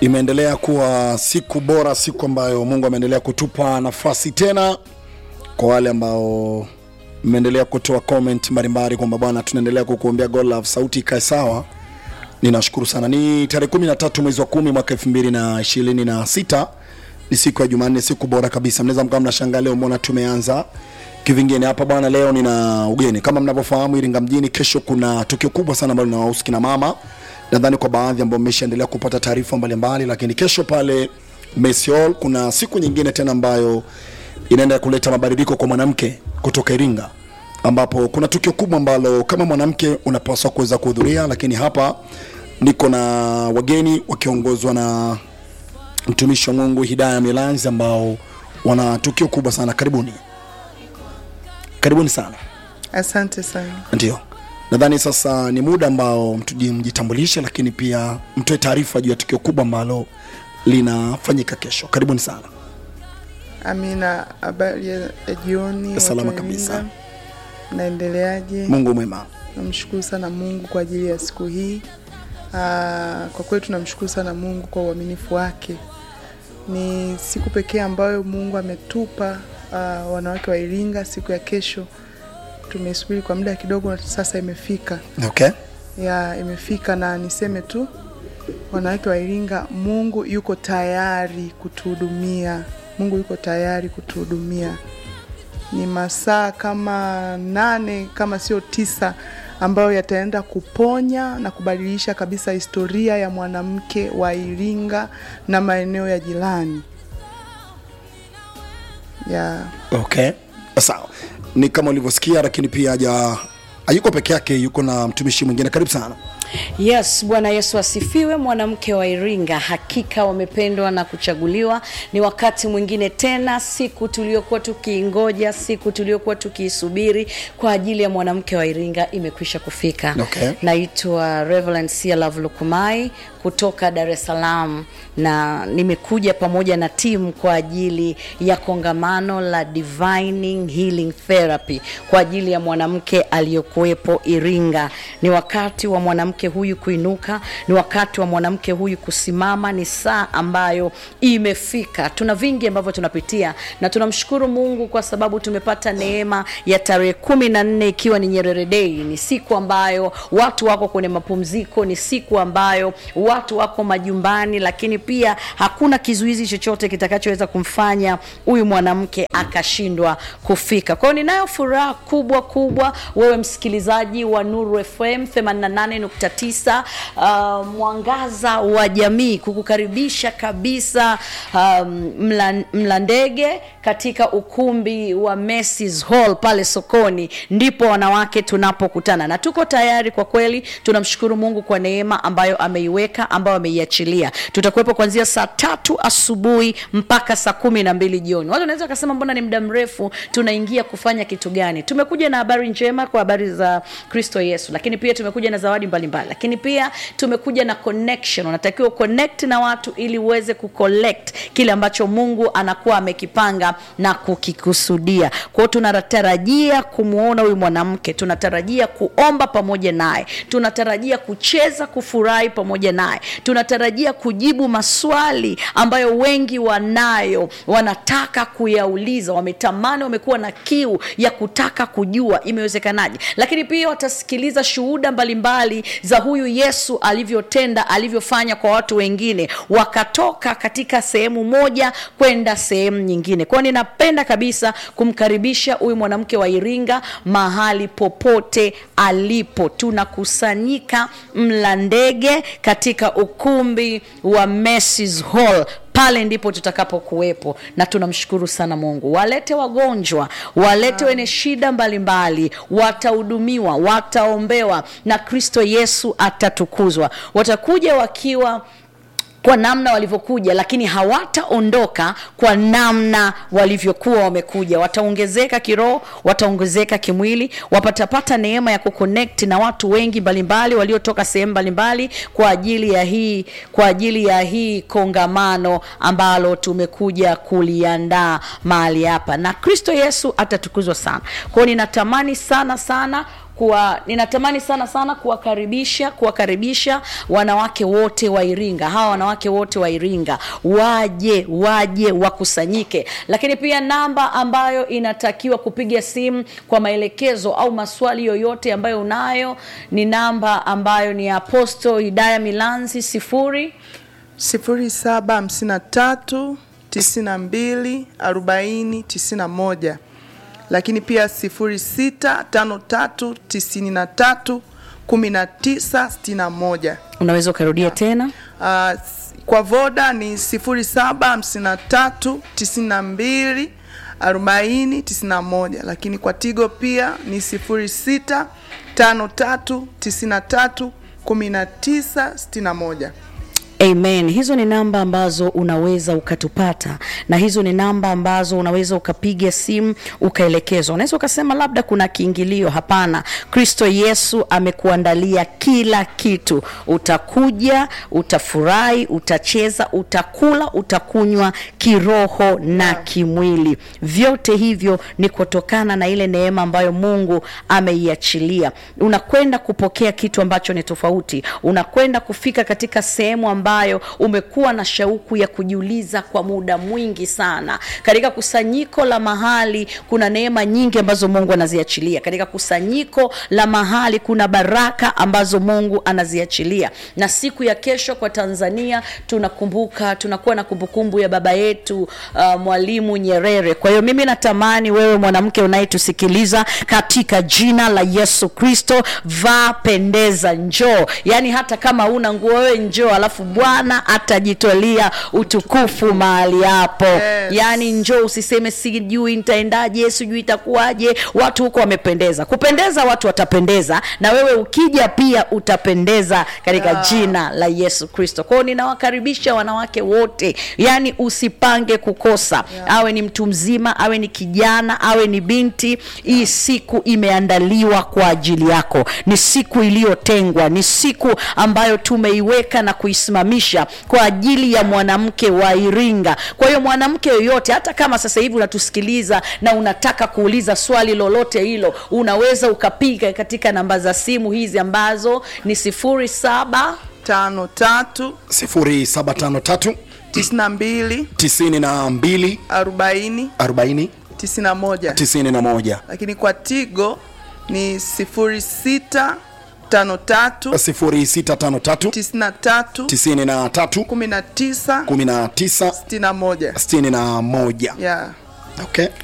imeendelea kuwa siku bora, siku ambayo Mungu ameendelea kutupa nafasi tena, kwa wale ambao mmeendelea kutoa comment mbalimbali kwamba bwana, tunaendelea kukuombea God Love, sauti ikae sawa. Ninashukuru sana. Ni tarehe 13 mwezi wa 10 mwaka 2026 ni siku ya Jumanne, siku bora kabisa. Mnaweza mkawa mnashangaa leo mbona tumeanza kivingine hapa bwana. Leo nina ugeni kama mnavyofahamu, Iringa mjini kesho kuna tukio kubwa sana ambalo linawahusu kina mama. Nadhani kwa baadhi ambao mmeshaendelea kupata taarifa mbalimbali, lakini kesho pale Messi Hall kuna siku nyingine tena ambayo inaenda kuleta mabadiliko kwa mwanamke kutoka Iringa, ambapo kuna tukio kubwa ambalo kama mwanamke unapaswa kuweza kuhudhuria, lakini hapa niko na wageni wakiongozwa na mtumishi wa Mungu Hidaya Milanzi ambao wana tukio kubwa sana. Karibuni, karibuni sana. Asante sana. Ndio, nadhani sasa ni muda ambao mtuji mjitambulishe, lakini pia mtoe taarifa juu ya tukio kubwa ambalo linafanyika kesho. Karibuni sana. Amina, habari ya ya jioni. watu Salama wa kabisa. Iringa. Naendeleaje? Mungu mwema. Namshukuru sana Mungu kwa ajili ya siku hii. Aa, kwa kweli tunamshukuru sana Mungu kwa uaminifu wake. Ni siku pekee ambayo Mungu ametupa aa, wanawake wa Iringa, siku ya kesho. Tumesubiri kwa muda kidogo na sasa imefika. Okay. ya imefika na niseme tu wanawake wa Iringa, Mungu yuko tayari kutuhudumia. Mungu yuko tayari kutuhudumia. Ni masaa kama nane kama sio tisa ambayo yataenda kuponya na kubadilisha kabisa historia ya mwanamke wa Iringa na maeneo ya jirani ya Okay. Sawa. Ni kama ulivyosikia, lakini pia haja hayuko peke yake, yuko na mtumishi mwingine. Karibu sana. Yes, Bwana Yesu asifiwe. Mwanamke wa Iringa, hakika wamependwa na kuchaguliwa. Ni wakati mwingine tena, siku tuliokuwa tukiingoja, siku tuliokuwa tukiisubiri kwa ajili ya mwanamke wa Iringa imekwisha kufika. Okay. Naitwa Reverend Sia Love Lukumai kutoka Dar es Salaam na nimekuja pamoja na timu kwa ajili ya kongamano la Divining Healing Therapy kwa ajili ya mwanamke aliyokuwepo Iringa. Ni wakati wa mwanamke huyu kuinuka, ni wakati wa mwanamke huyu kusimama, ni saa ambayo imefika. Tuna vingi ambavyo tunapitia na tunamshukuru Mungu kwa sababu tumepata neema ya tarehe kumi na nne ikiwa ni Nyerere Day. Ni siku ambayo watu wako kwenye mapumziko, ni siku ambayo watu wako majumbani, lakini pia hakuna kizuizi chochote kitakachoweza kumfanya huyu mwanamke akashindwa kufika. Kwa hiyo ninayo furaha kubwa kubwa, wewe msikilizaji wa Nuru FM 88.9 uh, mwangaza wa jamii, kukukaribisha kabisa um, mla, Mlandege katika ukumbi wa Macy's Hall pale sokoni, ndipo wanawake tunapokutana na tuko tayari kwa kweli. Tunamshukuru Mungu kwa neema ambayo ameiweka ambayo ameiachilia. Tutakuwepo kuanzia saa tatu asubuhi mpaka saa kumi na mbili jioni. Watu wanaweza wakasema mbona ni muda mrefu, tunaingia kufanya kitu gani? Tumekuja na habari njema kwa habari za Kristo Yesu, lakini pia tumekuja na zawadi mbalimbali, lakini pia tumekuja na connection. Unatakiwa connect na watu ili uweze kucollect kile ambacho Mungu anakuwa amekipanga na kukikusudia. Kwa hiyo tunatarajia kumwona huyu mwanamke, tunatarajia kuomba pamoja naye, tunatarajia kucheza, kufurahi pamoja naye, tunatarajia kujibu maswali ambayo wengi wanayo, wanataka kuyauliza, wametamani, wamekuwa na kiu ya kutaka kujua imewezekanaje, lakini pia watasikiliza shuhuda mbalimbali za huyu Yesu alivyotenda, alivyofanya kwa watu wengine, wakatoka katika sehemu moja kwenda sehemu nyingine. Kwa hiyo ninapenda kabisa kumkaribisha huyu mwanamke wa Iringa mahali popote alipo. Tunakusanyika Mlandege katika ukumbi wa Macy's Hall pale ndipo tutakapokuwepo na tunamshukuru sana Mungu. Walete wagonjwa, walete wenye shida mbalimbali, watahudumiwa, wataombewa na Kristo Yesu atatukuzwa. Watakuja wakiwa kwa namna walivyokuja, lakini hawataondoka kwa namna walivyokuwa wamekuja. Wataongezeka kiroho, wataongezeka kimwili, wapatapata neema ya kuconnect na watu wengi mbalimbali waliotoka sehemu mbalimbali kwa ajili ya hii kwa ajili ya hii kongamano ambalo tumekuja kuliandaa mahali hapa, na Kristo Yesu atatukuzwa sana. Kwa hiyo ninatamani sana sana kuwa ninatamani sana sana kuwakaribisha kuwakaribisha wanawake wote wa Iringa, hawa wanawake wote wa Iringa waje waje wakusanyike, lakini pia namba ambayo inatakiwa kupiga simu kwa maelekezo au maswali yoyote ambayo unayo ni namba ambayo ni ya Apostle Hidaya Milanzi sifuri sifuri saba hamsini na tatu tisini na mbili arobaini tisini na moja lakini pia sifuri sita tano tatu tisini na tatu kumi na tisa sitini na moja unaweza ukarudia tena Uh, s- kwa voda ni sifuri saba hamsini na tatu tisini na mbili arobaini tisini na moja lakini kwa tigo pia ni sifuri sita tano tatu tisini na tatu kumi na tisa sitini na moja Amen. Hizo ni namba ambazo unaweza ukatupata, na hizo ni namba ambazo unaweza ukapiga simu ukaelekezwa. Unaweza ukasema labda kuna kiingilio. Hapana, Kristo Yesu amekuandalia kila kitu. Utakuja, utafurahi, utacheza, utakula, utakunywa kiroho na kimwili. Vyote hivyo ni kutokana na ile neema ambayo Mungu ameiachilia. Unakwenda kupokea kitu ambacho ni tofauti, unakwenda kufika katika sehemu ambayo umekuwa na shauku ya kujiuliza kwa muda mwingi sana. Katika kusanyiko la mahali kuna neema nyingi ambazo Mungu anaziachilia. Katika kusanyiko la mahali kuna baraka ambazo Mungu anaziachilia. Na siku ya kesho kwa Tanzania tunakumbuka, tunakuwa na kumbukumbu ya baba yetu uh, Mwalimu Nyerere. Kwa hiyo mimi natamani wewe mwanamke unayetusikiliza katika jina la Yesu Kristo, vaa, pendeza, njoo. Yaani hata kama una nguo wewe njoo, alafu Bwana atajitwalia utukufu mahali hapo. Yes. Yaani njoo, usiseme sijui nitaendaje, sijui itakuwaje. Watu huko wamependeza. Kupendeza watu watapendeza, na wewe ukija pia utapendeza katika Yeah. jina la Yesu Kristo. Kwa hiyo ninawakaribisha wanawake wote, yaani usipange kukosa awe ni mtu mzima, awe ni kijana, awe ni binti. Hii siku imeandaliwa kwa ajili yako, ni siku iliyotengwa, ni siku ambayo tumeiweka na kuisimamisha kwa ajili ya mwanamke wa Iringa. Kwa hiyo mwanamke yoyote, hata kama sasa hivi unatusikiliza na unataka kuuliza swali lolote hilo, unaweza ukapiga katika namba za simu hizi ambazo ni sifuri saba tano tatu 0753 tisini na mbili 92 arobaini 40 tisini na moja 91 lakini kwa tigo ni sifuri sita tano tatu 0653 tisini na tatu 93 kumi na tisa 19 sitini na moja 61 yeah. okay